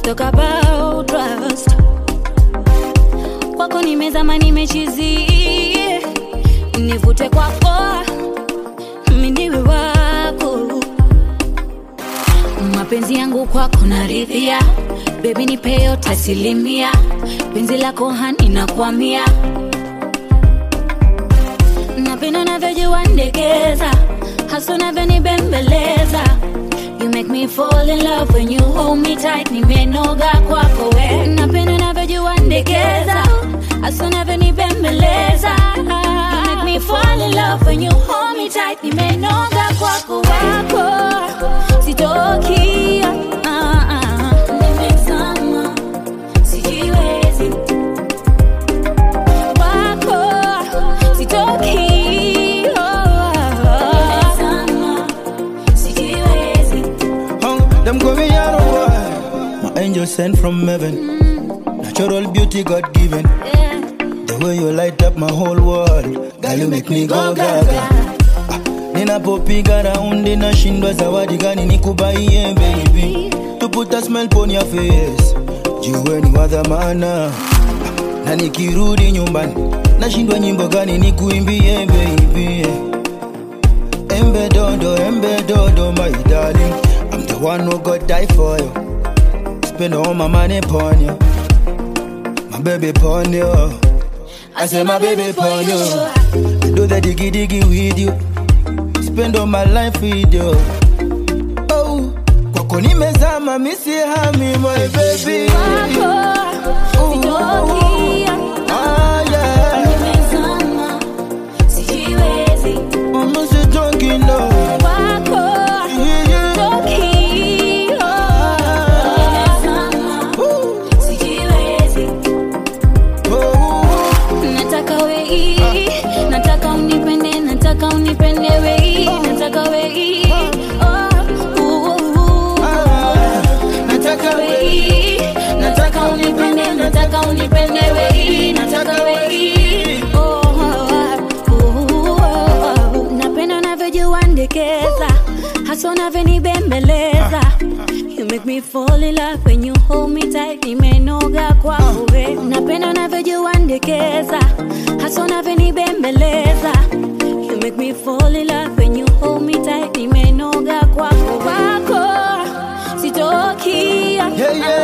talk about trust kwako nimezama nimechizi nivute kwako miniwe wako mapenzi yangu kwako naridhia bebi nipe yote asilimia penzi lako hani nakwamia napenda navyojua ndekeza hasa navyonibembeleza You make me fall in love when you hold me tight nimenoga kwako we napenda navyojua ndekeza hasa navyonibembeleza You make me fall in love when you hold me tight nimenoga kwako wako sitoki ah, ah. Nimezama, sijiwezi wako sitoki oh, Nimezama, sijiwezi Hung, them go me yellow boy. My angel sent from heaven. Natural beauty God given. yeah. The way you light up my whole world. Girl, you make me go gaga. Ah, Ninapopiga raundi nashindwa zawadi gani nikubaie baby. To put a smile on your face. Jiwe ni wa dhamana. Ah, Na nikirudi nyumbani nashindwa nyimbo gani nikuimbie baby. Embe dodo, embe dodo, my darling. I'm the one who got die for you. Spend all my money upon you. My baby upon you. I say my baby upon you. I do the diggy diggy with you. Spend all my life with you. Oh, kwako nimezama misi hami my baby. Wako, sitoki, Ah, yeah. nimezama, sijiwezi. I'm not talking no. Wako, Yeah, yeah. sitoki, oh. Nimezama, sijiwezi. Oh, Nataka wei, nataka unipende, nataka unipende wei, nataka wei, oh, uh, uh, uh. ah, nataka wei, nataka unipende, nataka unipende wei, nataka wei. Oh, oh, oh, oh. Napenda unavyojua ndekeza, hasa unavyonibembeleza. You make me fall in love when you hold me tight, nimenoga kwako we. Napenda unavyojua ndekeza, hasa unavyonibembeleza. You make me fall in love when you hold me tight, nimenoga kwako wako sitoki Yeah, yeah.